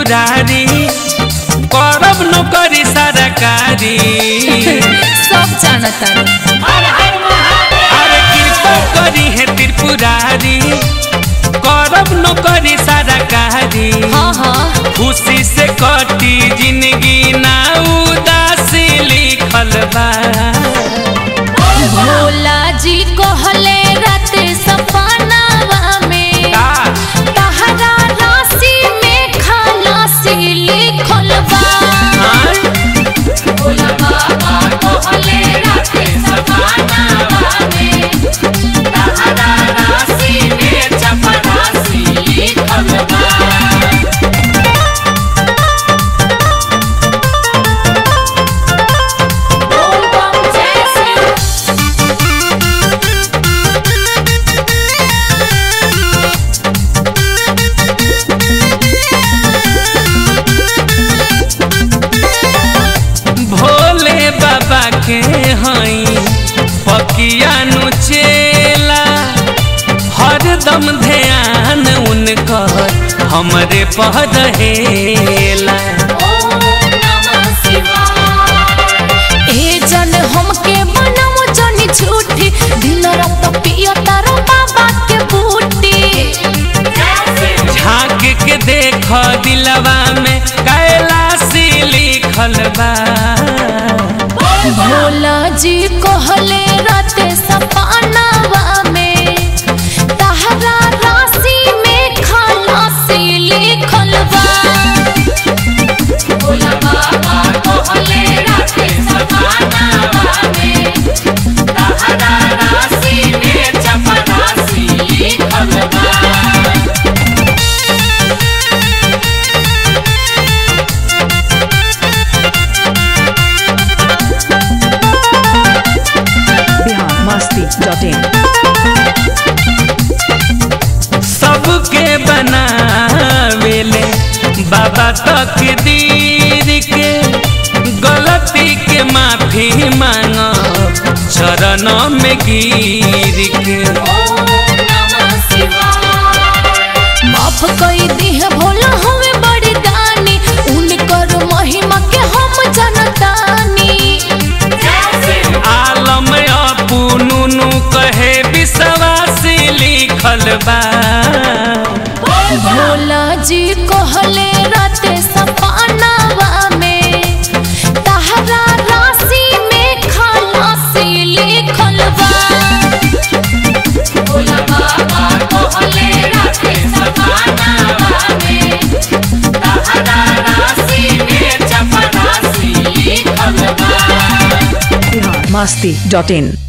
त्रिपुरारी करब नौकरी सरकारी सब जानता अरे कृपा करी है त्रिपुरारी करब नौकरी सरकारी हाँ हाँ खुशी से कटी जिंदगी ना उदासी लिखल बा भोला जी कहले रात सपनावा में का तहरा राशि में खलासी लिखल बा हाँ? भोला बाबा कहले रात सपनावा में तहरा राशि में चपरासी लिखल बा बोल बम जय श्री भोले बाबा के हई पकिया नु चेला हरदम ध्यान उनकर हमरे पह रहेला ए जन हमके बनम जनी झूठी दिन रात पियो तारो बाबा के बूटी झांक के देख दिलवा में कैलाशी लिखल बा भोला जी कहले राते सपनावा में तहरा राशि में खलासी लिखल बा भोला बाबा कहले राते सपनावा में तहरा राशि में चपरासी लिखल बा biharmasti.in सबके बनावेले बाबा तकदीर के गलती के माफी मांग चरण में गिर के माफ कई दिह भोला हमें बड़ी दानी उनकर महिमा के हम जनतानी आलम अपनुनु कहे विश्वासी लिखल बा भोला जी कहले राते सपनावा में तहरा राशि में खलासी लिखल बा भोला बाबा कहले राते सपनावा में तहरा राशि में चपरासी लिखल बा biharmasti.in